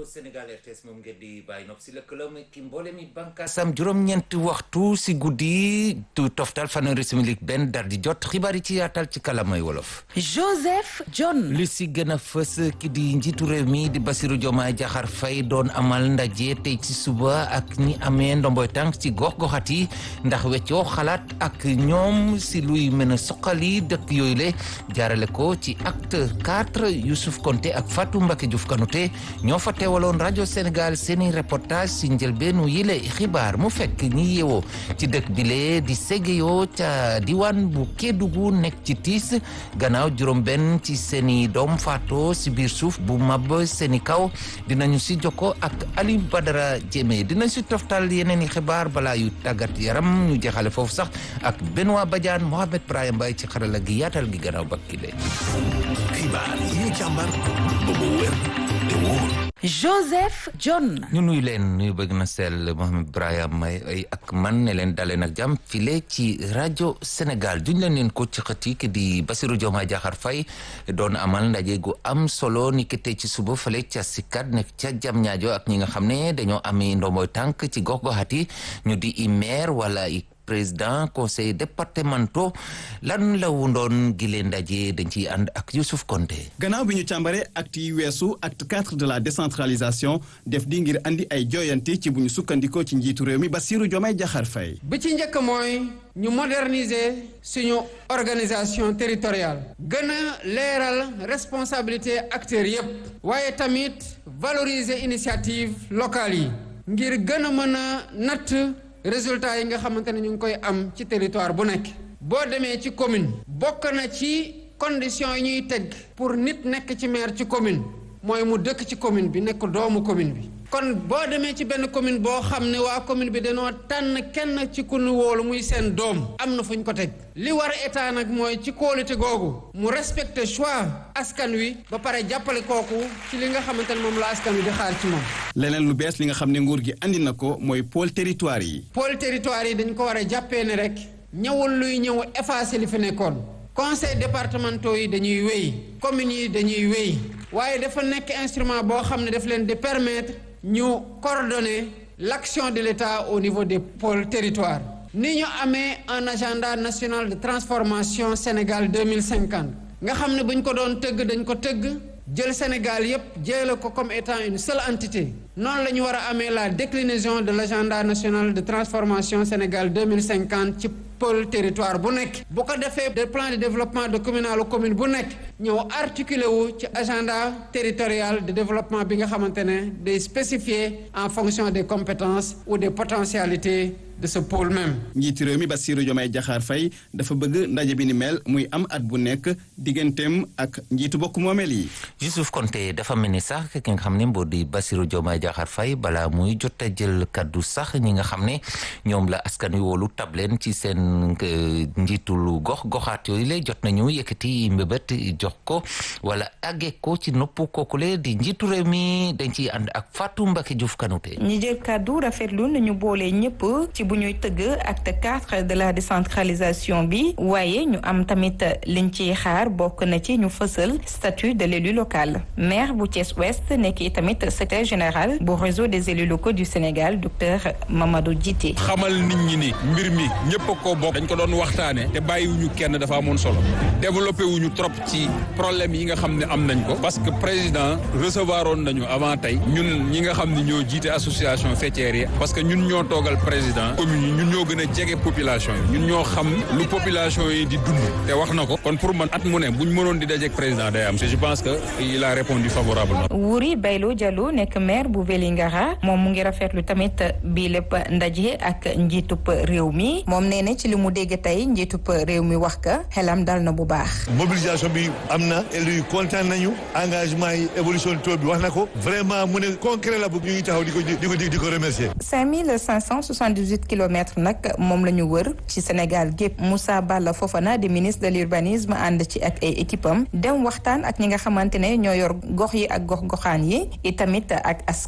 Sénégal RTS moom ngeen di bàyyi nopp si lëkkaloom ki mboole mi bànkaasam juróom-ñeenti waxtu si guddi tu toftal fanweeri simili benn dar di jot xibaar yi ci yaatal ci kalamay wolof. Joseph John. li si gën a fës ki di njiitu réew mi di Bassirou Diomaye Diakhar Faye doon amal ndaje tey ci suba ak ñi amee ndomboy tànk ci gox-goxat yi ndax weccoo xalaat ak ñoom si luy mën a soqali dëkk yooyu le jaarale ko ci acte 4 Youssouf Konté ak Fatou Mbacké Diouf Kanouté ñoo fa teewaloon rajo Sénégal seeni reportage si njëlbeenu yile xibaar mu fekk ñi yeewoo ci dëkk bile di Ségeyoo ca diwaan bu Kédougou nekk ci tiis gannaaw juróom benn ci seeni doom faatoo si biir suuf bu mab seeni kaw dinañu si jokko ak Aliou Badara Diémé dinañ si toftal yeneen i xibaar balaa yu tàggat yaram ñu jeexale foofu sax ak Benoît Badiane Mohamed Brahim Mbaye ci xarala gi yaatal gi gannaaw bakkile xibaar yi ñu càmbar ba mu wér te wóor Joseph John. ñu nuyu leen nuyu bëgg na sell Mohamed Brahim Mbaye ak man ne leen dalee nag jàmm file ci rajo Sénégal duñ leen leen ko ci xëti ki di Bassirou Diomaye Diakhar Faye doon amal ndaje gu am solo ni ki tey ci suba fale ca Sicap nekk ca jam ñaajo ak ñi nga xam ne dañoo amee ndomboy tànk ci gox-goxat yi ñu di i maire wala i président conseil départementaux lan la wundoon gile ndaje dañ ciy ànd ak Youssouf Konté gannaaw bi ñu càmbare acte yi weesu acte 4 de la décentralisation def di ngir andi ay joyanti ci bu ñu sukkandikoo ci njiitu réew mi Bassirou Diomaye Diakhar Faye bi ci njëkk mooy ñu moderniser suñu organisation territoriale gën a leeral responsabilité acteurs yépp waaye tamit valoriser initiative locale yi ngir gën a mën a natt résultats yi nga xamante ne ñu ngi koy am ci territoire bu nekk boo demee ci commune bokk na ci conditions yi ñuy teg pour nit nekk ci maire ci commune mooy mu dëkk ci commune bi nekk doomu commune bi kon boo demee ci benn commune boo xam ne waa commune bi dañoo tànn kenn ci ku nu wóolu muy seen doom am na fu ñu ko teg li war état nag mooy ci kóolute googu mu respecter choix askan wi ba pare jàppale kooku ci li nga xamante ne moom la askan wi di xaar ci moom. leneen lu bees li nga xam ne nguur gi andi na ko mooy pôle territoire yi. pôle territoire yi dañ ko war a jàppee ne rek ñëwul luy ñëw effacer li fi nekkoon conseil départementaux yi dañuy wéy communes yi dañuy wéy waaye dafa nekk instrument boo xam ne daf leen di permettre. ñu coordonner l'action de l'État au niveau des pôles territoires ni ñu amee un agenda national de transformation Sénégal 2050 nga xam ne bu ñu ko doon tëgg dañ ko tëgg jël Sénégal yépp jële ko comme étant une seule entité noonu la ñu war a amee la déclinaison de l'agenda national de transformation Sénégal 2050 ci pôle territoire bu nekk bu ko defee de plan de développement de communal commune bu nekk ñëw articulé wu ci agenda territorial de développement bi nga xamante ne day spécifié en fonction des compétences ou des potentialités de ce pôle même. njiitu réew mi Bassirou Diomaye Diakhar Faye dafa bëgg ndaje bi ni mel muy am at bu nekk digganteem ak njiitu bokk moomeel yi. Youssouf Konté dafa mel ni sax ki nga xam ne mboo di Bassirou Diomaye Diakhar Faye balaa muy jot a jël kaddu sax ñi nga xam ne ñoom la askan wi wóolu tableen ci seen njiitul gox goxaat yooyu la jot nañu yëkkati mbébét jox ko wala àggee ko ci nopp kookule di njiitu réew mi dañ ciy ànd ak Fatou Mbacké Diouf Kanouté. ñi jël kaddu rafetlu nañu boole ñëpp ci bu ñuy tëgg acte 4 de la décentralisation bi waaye ñu am tamit liñ ciy xaar bokk na ci ñu fësal statut de l'élu local maire bu Thiès Ouest nekk tamit secrétaire général bu réseau des élus locaux du Sénégal docteur Mamadou Djité xamal nit ñi ni mbir mi ñëpp a ko bokk dañ ko doon waxtaane te bàyyiwuñu kenn dafa amoon solo développé wuñu trop ci problème yi nga xam ne am nañ ko parce que président recevoir oon nañu avant tey ñun ñi nga xam ne ñoo jiite association faîtière yi parce que ñun ñoo toogal président commune yi ñun ñoo gën a jege population yi ñun ñoo xam lu population yi di dund te wax na ko kon pour man at mu ne buñ mënoon di dajeek président day am je pense que il a répondu favorablement Wuri Baylo Diallo nekk maire bu Vélingara moom mu ngi rafetlu tamit bii lépp ndaje ak njiitub réew mi moom nee na ci li mu dégg tey njiitub réew mi wax ka xelam dal na bu baax mobilisation bi am na élu yi kontaan nañu engagement yi évolution taux bi wax na ko vraiment mu ne concret la bu ñu ngi taxaw di ko di ko di ko remercier 5578 kilomètres nag moom la ñu wër ci Sénégal gépp Moussa Balla Fofana di ministre de l'urbanisme ànd ci ak ay équipe am dem waxtaan ak ñi nga xamante ne ñoo yor gox yi ak gox goxaan yi itamit ak askan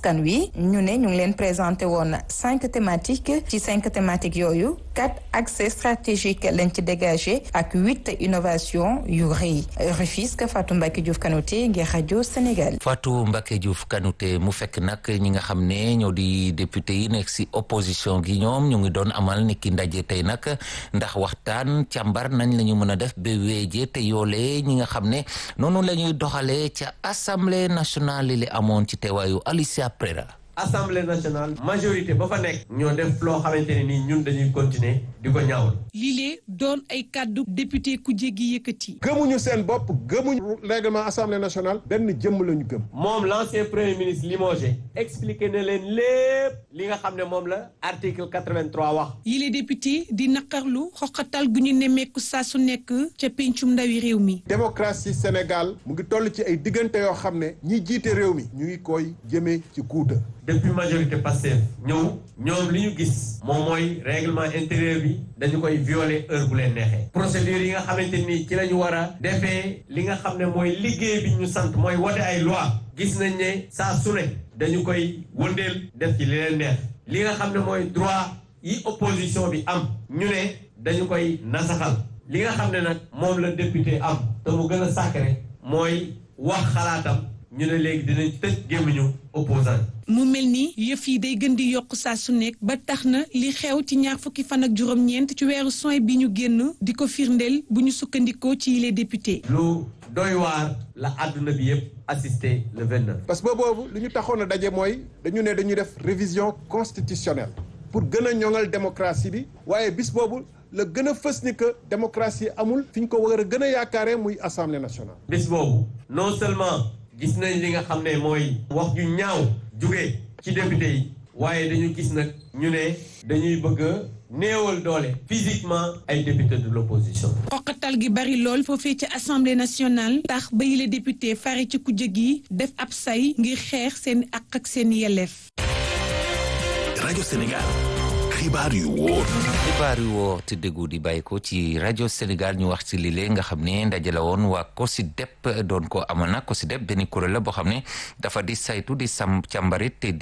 askan wi ñu ne ñu ngi leen présenté woon cinq thématiques ci cinq thématiques yooyu quatre accès stratégiques lañ ci dégagé ak huit innovation yu rëy Rufisque Fatou Mbacke Diouf Kanouté ngir rajo Sénégal. Fatou Mbacke Diouf Kanouté mu fekk nag ñi nga xam ne ñoo di député yi nekk si opposition gi ñoom ñu ngi doon amal ni ki ndaje tey nag ndax waxtaan càmbar nañ la ñu mën a def ba weeje te yoolee ñi nga xam ne noonu la ñuy doxalee ca assemblée nationale li amoon ci teewaayu Alicia Prera. assemblée nationale majorité ba fa nekk ñoo def loo xamante ne nii ñun dañuy continuer di ko ñaawal lii doon ay kàddu député ku jéggi yëkkati gëmuñu seen bopp gëmuñu règlement assemblée nationale benn jëmm lañu gëm moom l'ancien premier ministre limogé expliqué na leen lépp li nga xam ne moom la article 83 wax yile député di naqarlu xoqatal gu ñu nemmeeku saa su nekk ca pencum ndawi réew mi démocratie Sénégal mu ngi toll ci ay diggante yoo xam ne ñi jiite réew mi ñu ngi koy jëmee ci guuta depuis majorité Pastef ñëw ñoom li ñu gis moom mooy règlement intérieur bi dañu koy violer heure bu leen neexee procédure yi nga xamante ni ci la ñu war a defee li nga xam ne mooy liggéey bi ñu sant mooy wote ay loi gis nañ ne saa su ne dañu koy wëndeel def ci li leen neex li nga xam ne mooy droit yi opposition bi am ñu ne dañu koy nasaxal li nga xam ne nag moom la député am te mu gën a sacré mooy wax xalaatam ñu ne léegi dinañ tëj gémmiñu opposant mu mel ni yëf yi day gën di yokk saa su nekk ba tax na li xew ci ñaar fukki fan ak juróom-ñeent ci weeru soin bi ñu génn di ko firndeel bu ñu sukkandikoo ci les députés. lu doy waar la àdduna bi yëpp assisté le 29. parce que boobu li ñu taxoon a daje mooy dañu ne dañuy def révision constitutionnelle pour gën a ñoŋal démocratie bi waaye bis boobu. la gën a fës ni que démocratie amul fi ñu ko war a gën a yaakaaree muy assemblée nationale. bis boobu non seulement gis nañ li nga xam ne mooy wax ju ñaaw jóge ci député yi waaye dañu gis nag ñu ne dañuy bëgg a néewal doole physiquement ay député de l'opposition. xoqatal gi bari lool foofee ci assemblée nationale tax ba yile député fare ci kujje gi def ab say ngir xeex seen àq ak seen yelleef. rajo Sénégal. xibaar yu wóor xibaar yu wóor te déggu di bàyyi ko ci rajo Sénégal ñu wax ci lile nga xam ne ndaje la woon waa COSYDEP doon ko amal na COSYDEP benn kuréel la boo xam ne dafa di saytu di sam càmbarit te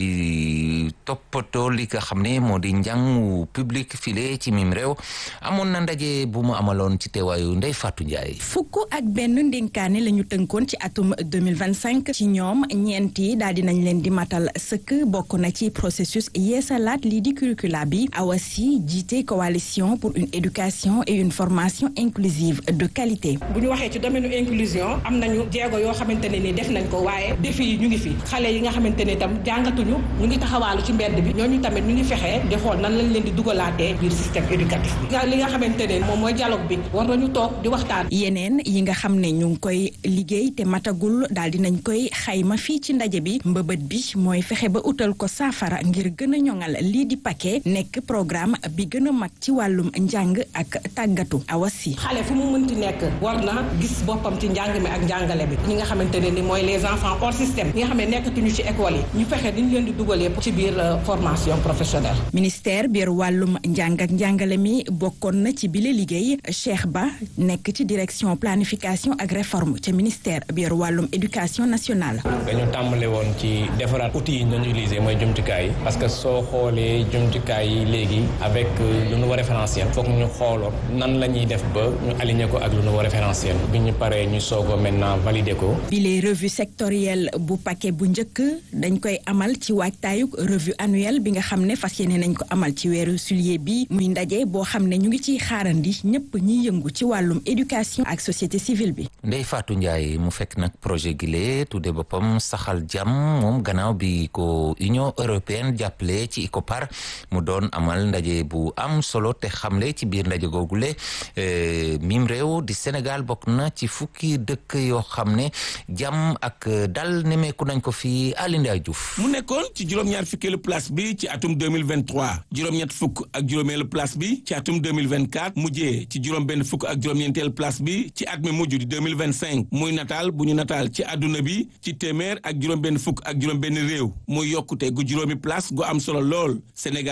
di toppatoo li nga xam ne moo di njàngu public file ci mim réew amoon na ndaje bu mu amaloon ci teewaayu Ndeye Fatou Ndiaye. fukk ak benn ndénkaane la ñu tënkoon ci atum 2025 ci ñoom ñeenti daal dinañ leen di matal sëkk bokk na ci processus yeesalaat lii di curricula bi awasi jiite coalition pour une éducation et une formation inclusive de qualité. bu ñu waxee ci domaine inclusion am nañu jéego yoo xamante ne ni def nañ ko waaye défi yi ñu ngi fi xale yi nga xamante ne itam jàngatuñu ñu ngi taxawaalu ci mbedd bi ñooñu tamit ñu ngi fexee di xool nan lañ leen di dugalaatee biir système éducatif bi. li nga xamante ne moom mooy dialogue bi war nañu toog di waxtaan. yeneen yi nga xam ne ñu ngi koy liggéey te matagul daal dinañ koy xayma fii ci ndaje bi mbëbët bi mooy fexe ba utal ko saafara ngir gën a ñoŋal lii di paquet nekk programme bi gën a mag ci wàllum njàng ak tàggatu awasi xale fu mu mënti nekk war na gis boppam ci njàng mi ak njàngale bi ñi nga xamante ne ni mooy les enfants hors système ñi nga xam ne nekkatuñu ci école yi ñu fexe ni ñu leen di dugalee ci biir formation professionnelle ministère biir wàllum njàng ak njàngale mi bokkoon na ci bile liggéey Cheikh Ba nekk ci direction planification ak réforme ca ministère biir wàllum éducation nationale dañu tàmbale woon ci defaraat outils yi ñu doon utiliser mooy jumtukaay yi parce que soo xoolee jumtukaay yi léegi avec le nouveau référentiel foog ñu xooloon nan la ñuy def ba ñu aligné ko ak le nouveau référentiel bi ñu paree ñu soog a maintenant valider ko. bile revue sectorielle bu paquet bu njëkk dañ koy amal ci waajtaayug revue annuelle bi nga xam ne fas yéene nañ ko amal ci weeru juillet bi muy ndaje boo xam ne ñu ngi ciy xaarandi ñëpp ñiy yëngu ci wàllum éducation ak société civile bi. Ndeye Fatou Ndiaye mu fekk nag projet gile tudde boppam saxal jàmm moom gannaaw bi ko Union européenne jàppale ci ICOPAR mu doon amal ndaje bu am solo te xamle ci biir ndaje googule mim réew di Sénégal bokk na ci fukki dëkk yoo xam ne jàmm ak dal nemeeku nañ ko fi Alinda Diouf. mu nekkoon ci juróom-ñaar fukkeelu place bi ci atum 2023 juróom-ñett fukk ak juróomeelu place bi ci atum 2024 mujjee ci juróom-benn fukk ak juróom-ñeenteelu place bi ci at mi mujj di 2025 muy nataal bu ñu nataal ci àdduna bi ci téeméer ak juróom-benn fukk ak juróom-benn réew muy yokkute gu juróomi place gu am solo lool Sénégal it daal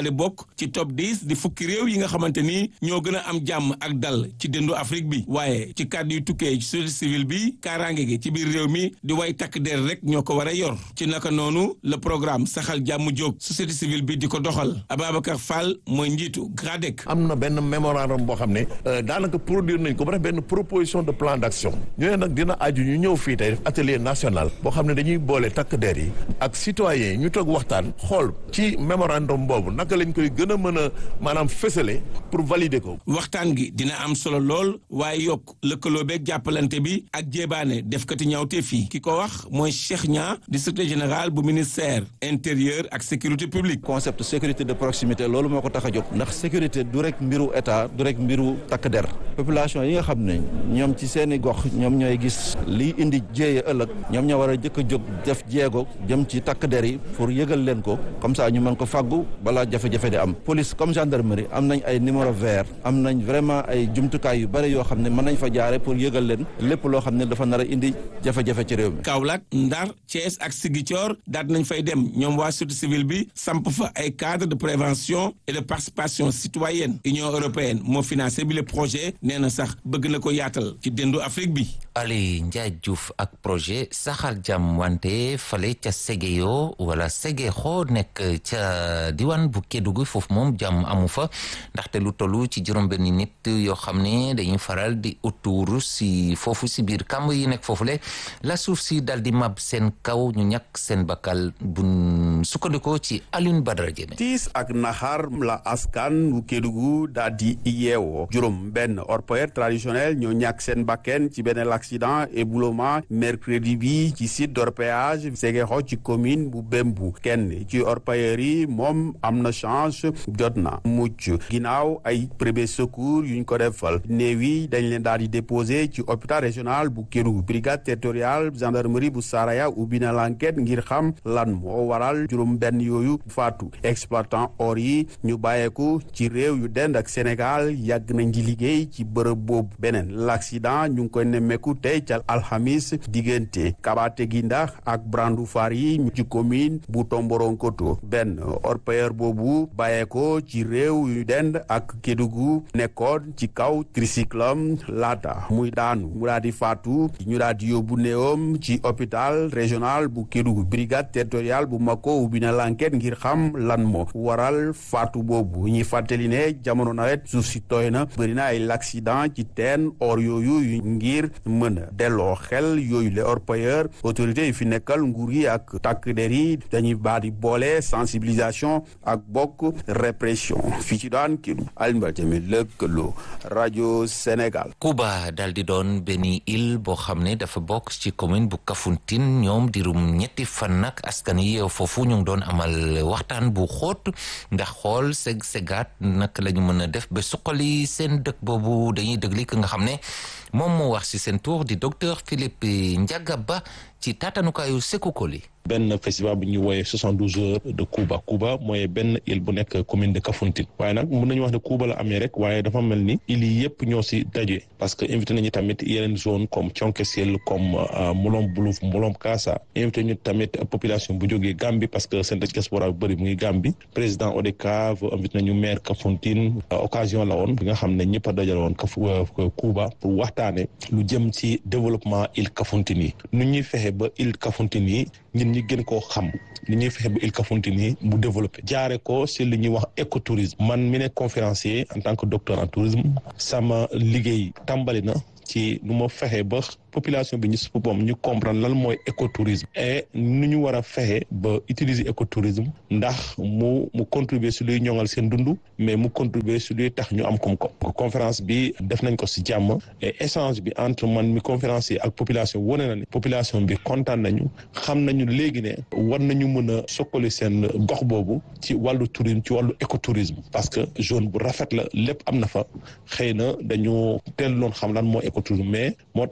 daal di bokk ci top 10 di fukki réew yi nga xamante ni ñoo gën a am jàmm ak dal ci dëndu Afrique bi waaye ci kàddu yu tukkee ci société civile bi kaaraange gi ci biir réew mi di way takk der rek ñoo ko war a yor ci naka noonu le programme saxal jàmm jóg société civile bi di ko doxal Ababacar Fall mooy njiitu GRADEC. am na benn mémorandum boo xam ne daanaka produire nañ ko ba def benn proposition de plan d'action ñu ne nag dina aju ñu ñëw fii tey def atelier national boo xam ne dañuy boole takk der yi ak citoyens yi ñu toog waxtaan xool ci mémorandum boobu naka lañ koy gën a mën a maanaam fësale pour valider ko. waxtaan gi dina am solo lool waaye yokk lëkkaloo beeg jàppalante bi ak jébaane defkati ñaawte fii ki ko wax mooy Cheikh Nia di secrétaire général bu ministère intérieur ak sécurité publique. concept sécurité de proximité loolu moo ko tax a jóg ndax sécurité du rek mbiru état du rek mbiru takk der population yi nga xam ne ñoom ci seeni gox ñoom ñooy gis liy indi jéeye ëllëg ñoom ñoo war a jëkk a jóg def jéego jëm ci takk der yi pour yëgal leen ko comme ça ñu mën ko fàggu balaa jafe-jafe di am police comme gendarmerie am nañ ay numéro vert am nañ vraiment ay jumtukaay yu bëri yoo xam ne mën nañ fa jaare pour yëgal leen lépp loo xam ne dafa nar a indi jafe-jafe ci réew mi. Kaolack Ndar Thiès ak Ziguinchor daal nañ fay dem ñoom waa société civile bi samp fa ay cadre de prévention et de participation citoyenne Union européenne moo financé bi le projet nee na sax bëgg na ko yaatal ci dendu Afrique bi. Ali Ndiaye Diouf ak projet saxal jàmm wante fale ca Séguéyo wala Ségéxo nekk ca diwaan bu Kédougou foofu moom jàmm amu fa ndaxte lu tollu ci juróom-benni nit yoo xam ne dañuy faral di autour si foofu si biir kàmb yi nekk foofule la suuf si dal di mab seen kaw ñu ñàkk seen bakkal bu sukkandikoo ci Alioune Badara Diémé tiis ak naxar la askan bu Kédougou daal di yeewoo juróom benn orpailleur traditionnel ñoo ñàkk seen bakken ci benn accident éboulement mercredi bi ci site d'orpaillage Ségéxo ci commune bu Bembu kenn ci orpailleurs yi moom am na chance jot na mucc ginnaaw ay premier secours yuñ ko defal néew yi dañ leen daal di déposé ci hôpital régional bu Kédougou brigade territoriale gendarmerie bu Saraya ubbi na l'enquête ngir xam lan moo waral juróom benn yooyu faatu exploitant or yi ñu bàyyeeku ci réew yu dend ak Sénégal yàgg nañ di liggéey ci bërëb boobu beneen l'accident ñu ngi koy nemmeeku tey ca alxamis diggante Kabate Ginda ak Brandou Far yi ci commune bu Tomboronkoto benn orpailleur boobu bàyyeekoo ci réew yu dend ak Kédougou nekkoon ci kaw tricyclam laata muy daanu mu daal di faatu ñu daal di yóbbu néewam ci hôpital régional bu Kédougou brigade territoriale bu Mako ubbi na l'enquête ngir xam lan moo waral faatu boobu ñuy fàttali ne jamono nawet suuf si tooy na bëri na ay l'accident ci teen or yooyu yu ngir mën a delloo xel yooyu les orpailleurs autorités yi fi nekkal nguur yi ak takk der yi dañuy baa di boole sensibilisation ak bokk répression fii ci daan Kédougou Alioune Badara Diémé lëkkaloo rajo Sénégal. Cuba dal di doon benn île boo xam ne dafa bokk ci commune bu Kafountine ñoom dirum ñetti fan nag askan yi foofu ñu ngi doon amal waxtaan bu xóot ndax xool seg segaat naka la ñu mën a def ba suqali seen dëkk boobu dañuy dégli ki nga xam ne moom moo wax ci seen tour di docteur Philippe Ndiaga Ba ci taatanukaayu Sékou Koli benn festival bu ñuy wooyee soixante douze heures de Cuba Cuba mooy benn île bu nekk commune de Kafountine waaye nag mën nañu wax ne Cuba la amee rek waaye dafa mel ni îles yi yëpp ñoo si daje parce que invité nañu tamit yeneen zone comme Thionke-Siel comme Molom Boulouf Molom Kasa invité ñu tamit population bu jógee Gambie parce que seen diaspora bu bëri mu ngi Gambie président ODCAV invité nañu maire Kafountine occasion la woon bi nga xam ne ñëpp a dajale woon Kaf Cuba pour waxtaane lu jëm ci développement île Kafountine yi nu ñuy fexe ba île Kafountine yi ñun ñi gën koo xam li ñuy fexe ba île Kafountine yi mu développé jaare ko si li ñuy wax écotourisme man mi ne conférencier en tant que docteur en tourisme sama liggéey tàmbali na ci nu ma fexe ba population bi ñu si boppam ñu comprendre lan mooy écotourisme et nu ñu war a fexe ba utiliser écotourisme ndax mu mu contribuer si luy ñoŋal seen dund mais mu contribuer si luy tax ñu am koom-koom conférence bi def nañ ko si jàmm et échange bi entre man mi conférencier ak population wane na ne population bi kontaan nañu xam nañu léegi ne war nañu mën a sokkali seen gox boobu ci wàllu tourisme ci wàllu écotourisme parce que zone bu rafet la lépp am na fa xëy na dañu teel loon xam lan mooy écotourisme mais moo tax may yaakaar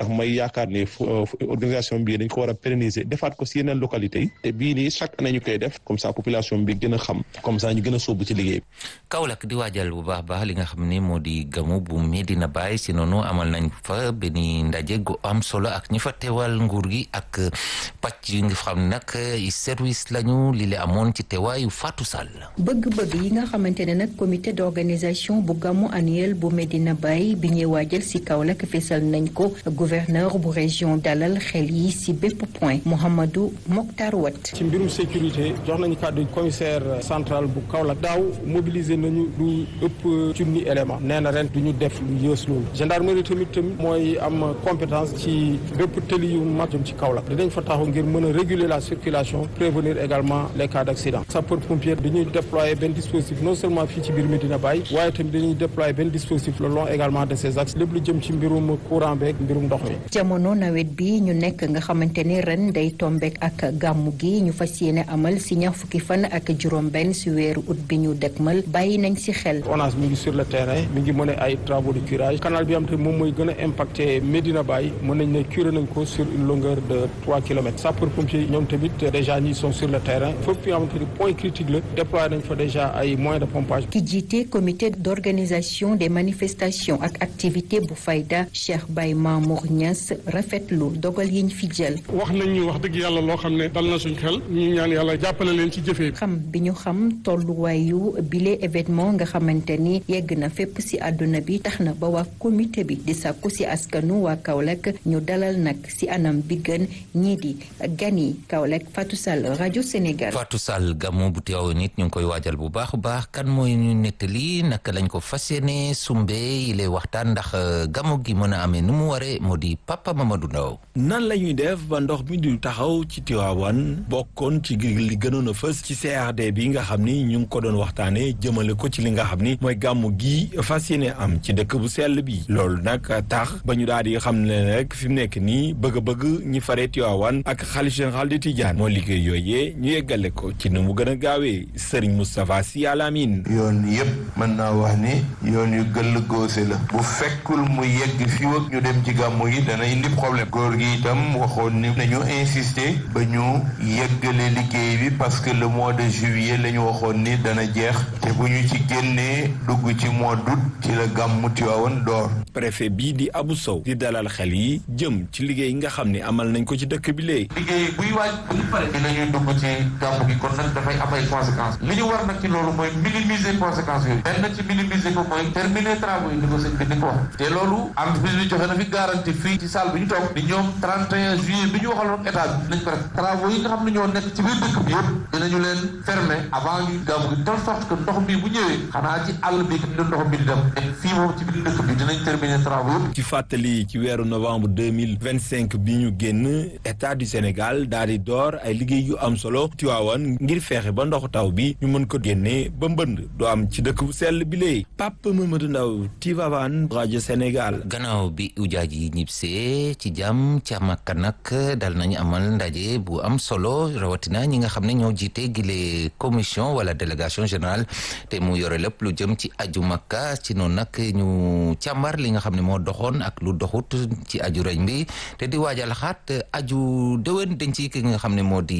yaakaar ne organisation bi dañ ko war a pérenniser defaat ko si yeneen localités yi te bii nii chaque année ñu koy def comme ça population bi gën a xam comme ça ñu gën a sóobu ci liggéey bi. Kaolack di waajal bu baax baax li nga xam ne moo di gamu bu Medina Baye si noonu amal nañ fa benn ndaje gu am solo ak ñi fa teewal nguur gi ak pàcc yi nga xam nag service lañu li la amoon ci teewaayu Fatou Sall. bëgg-bëgg yi nga xamante ne nag comité d'organisation bu gamu annuel bu Medina Baye bi ñuy waajal si Kaolack fesal nañ ko gouverneur bu région dalal xel yi si bépp point Mouhamadou Mokhtar Wat. ci mbirum sécurité jox nañu kàddu commissaire central bu Kaolack daaw mobiliser nañu lu ëpp junni élément nee na ren du ñu def lu yées loolu gendarmerie tamit tamit mooy am compétence ci bépp tëli yu mag jëm ci Kaolack dinañ fa taxaw ngir mën a réguler la circulation prévenir également les cas d'accident sapeur pompier dañuy déployer benn dispositif non seulement fii ci biir Medina Baye waaye tamit dañuy déployer benn dispositif le long également de ces axes lépp lu jëm ci mbirum courant beeg mbirum ndox mi. jamono nawet bi ñu nekk nga xamante ni ren day tombeek ak gàmmu gi ñu fas yéene amal si ñaar fukki fan ak juróom-benn si weeru ut bi ñu dëkkmal bàyyi nañ si xel. ONAS mi ngi sur le terrain mi ngi mëne ay travaux de curage canal bi am te moom mooy gën a impacté Medina Baye mën nañ ne curé nañ ko sur une longueur de trois kilomètres sapeur pompier ñoom tamit déjà ñi sont sur le terrain fépp fi nga xamante ni point critique la déployé nañ fa déjà ay moyens de pompage. ki jiite comité d'organisation des manifestations ak activités bu fayda Cheikh Baye Mamour Niass rafetlu dogal yiñ fi jël. wax nañ ñu wax dëgg yàlla loo xam ne dal na suñ xel ñu ñaan yàlla jàppale leen ci jëfee. xam bi ñu xam tolluwaayu bile événement nga xamante ni yegg na fépp ci àdduna bi tax na ba waa comité bi di sàkku ci askanu waa Kaolack ñu dalal nag ci anam bi gën ñii di gan yi Kaolack Fatou Sall rajo Sénégal. Fatou Sall gamu bu teew nit ñu ngi koy waajal bu baax a baax kan mooy ñu nettali naka lañ ko fas yéene sumbe yi lay waxtaan ndax gamu gi mën a amee nu mu waree moo di Papa Mamadou Ndaw nan la ñuy def ba ndox mi du taxaw ci Tiwaawan bokkoon ci li gënoon a fës ci CRD bi nga xam ni ñu ngi ko doon waxtaanee jëmale ko ci li nga xam ni mooy gàmmu gi fas yéene am ci dëkk bu sell bi loolu nag tax ba ñu daal di xam ne rek fi mu nekk nii bëgg-bëgg ñi faree Tiwaawan ak xalif général de Tidiane moo liggéey yooyee ñu yeggale ko ci nu mu gën a gaawee Serigne Moustapha Sy Al Amine yoon yëpp mën naa wax ni yoon yu gëll góose la bu fekkul mu yegg fi ak ñu dem ci gàmmu yi dana indi problème góor gi itam waxoon ni nañu insister ba ñu yeggale liggéey bi parce que le mois de juillet la ñu waxoon ni dana jeex te bu ñu ci génnee dugg ci mois d'août ci la gàmmu Tiwaawan door préfet bii di Abou Sow di dalal xel yi jëm ci liggéey yi nga xam ne amal nañ ko ci dëkk bi léegi liggéey buy waaj bu ñu pare dinañuy dugg ci gàmmu gi kon nag dafay am ay conséquences li ñu war nag ci loolu mooy minimiser conséquences yooyu benn ci minimiser ko mooy terminer travaux yi ni ko sëñ bi ni ko wax te loolu entreprise bi joxe na fi garantie fii ci salle bi ñu toog ni ñoom 31 juillet bi ñu waxaloon état bi dinañ ko def travaux yi nga xam ne ñoo nekk ci biir dëkk bi yëpp dinañu leen fermer avant ñu gàmmu gi de telle sorte que ndox mi bu ñëwee xanaa ci àll bi da ndox mi di dem te fii moom ci biir dëkk bi dinañ terminer travaux yëpp ci fàttali ci weeru novembre 2025 bi ñu génn état du Sénégal daal di door ay liggéey yu am solo Tiwaawan ngir feexe ba ndoxu taw bi ñu mën ko génnee ba mbënd du am ci dëkk bu sell bi léegi Pape Mamadou Ndaw Tivaouane rajo Sénégal gannaaw bi ujaaj yi ñibbisee ci jàmm ca Makka nag dal nañu amal ndaje bu am solo rawatina ñi nga xam ne ñoo jiite gile commission wala délégation générale te mu yore lépp lu jëm ci aju Makka ci noonu nag ñu càmbar li nga xam ne moo doxoon ak lu doxut ci aju reñ bi te di waajal xaat aju déwén dañ ci ki nga xam ne moo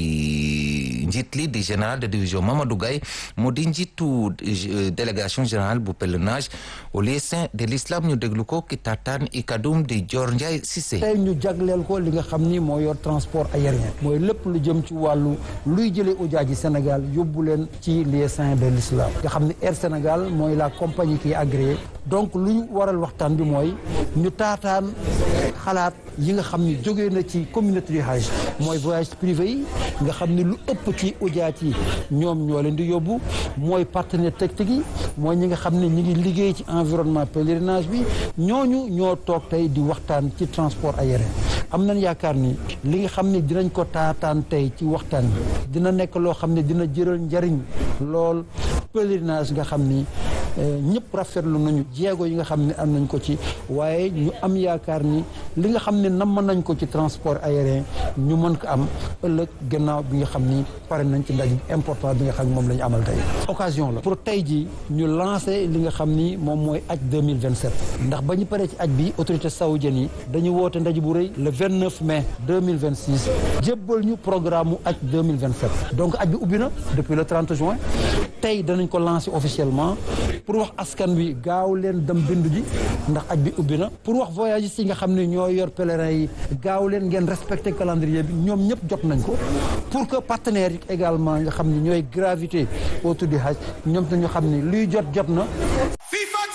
di njiit li di général de division Mamadou Gaye moo di njiitu délégation générale bu pèlerinage au lieu saint de l'islam ñu déglu ko ki tataan i kadum di Dior Ndiaye Cissé tey ñu jagleel ko li nga xam ni moo yor transport aérien mooy lépp lu jëm ci wàllu luy jëlee ujaaji Sénégal yóbbu leen ci lieu saint de l'islam nga xam ni Air Sénégal mooy la compagnie qui est agréée donc lu ñu waral waxtaan bi mooy ñu taataan xalaat yi nga xam ni jógee na ci communauté du hajj mooy voyage privé yi nga xam ni lu ëpp ci ujaaj yi ñoom ñoo leen di yóbbu mooy partenaire technique yi mooy ñi nga xam ne ñi ngi liggéey ci environnement pèlerinage bi ñooñu ñoo toog tey di waxtaan ci transport aérien am nañ yaakaar ni li nga xam ne dinañ ko taataan tey ci waxtaan bi dina nekk loo xam ne dina jëral njariñ lool pèlerinage nga xam ni ñëpp rafetlu nañu jéego yi nga xam ne am nañ ko ci waaye ñu am yaakaar ni li nga xam ne namm nañ ko ci transport aérien ñu mën ko am ëllëg gannaaw bi nga xam ni pare nañ ci ndaje important bi nga xam ne moom la ñu amal tey occasion la pour tey ji ñu lancé li nga xam ni moom mooy aj 2027 ndax ba ñu paree ci aj bi autorité saoudienne yi dañu woote ndaje bu rëy le 29 mai 2026 jébbal ñu programme mu aj 2027 donc aj bi ubbi na depuis le 30 juin tey danañ ko lancé officiellement pour wax askan wi gaaw leen dem bindu ji ndax aj bi ubbi na pour wax voyagistes yi nga xam ne ñoo yor pèlerins yi gaaw leen ngeen respecté calendrier bi ñoom ñëpp jot nañ ko pour que partenaires yi également nga xam ne ñooy gravité autour du hajj ñoom te ñu xam ne luy jot jot na